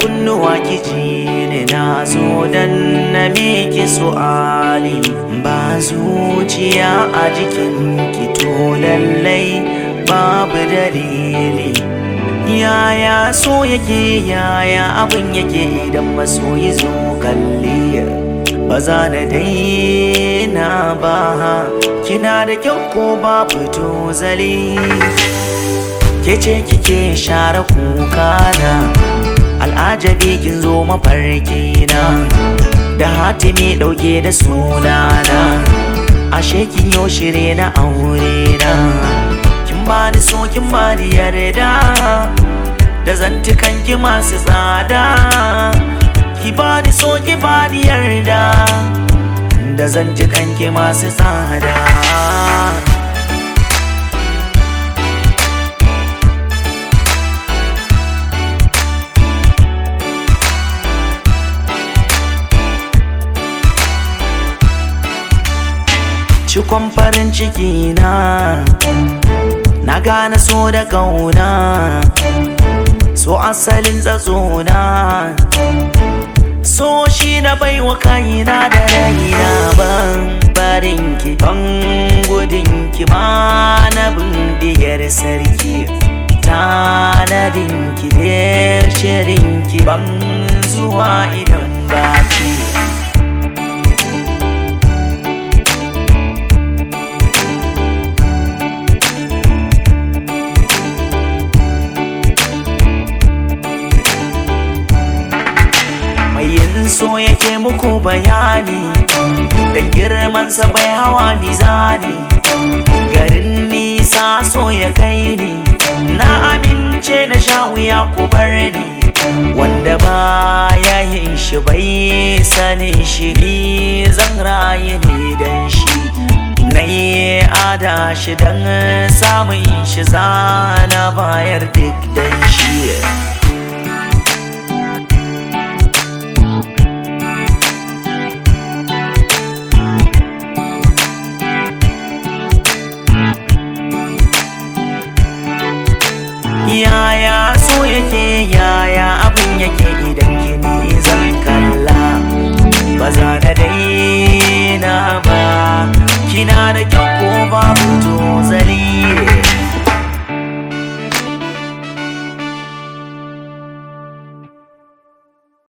kunnuwa kiji ne na zo dan na miki su'ali ba zuciya a jikin ki to lallai babu dalili yaya so yake yaya abin yake idan masoyi zo kalli ba za na daina ba kina da kyau ko ba fito zali ke ce kike share kuka na al'ajabi kin zo mafarki na da hatimi dauke da sunana ashe kin yo shirye na aure na kin bani so kin bani yarda da zantukan ki masu tsada ki bani so ki bani yarda da zantukan ki masu tsada cikon farin ciki na na gane so da kauna so asalin na so shi na baiwa kaina da raina ban barin ki ban gudun ki ma na bindigiyar sarki tanadin ki da shirin ki ban zuwa idan baki yin so yake muku bayani da girmansa bai hawa mizani garin nisa so ya kai ni na amince na sha wuya ku bar ni wanda ba ya yin shi bai sanin shi ni zan rayu ne dan shi na yi ada shi dan samun shi zana bayar duk dan shi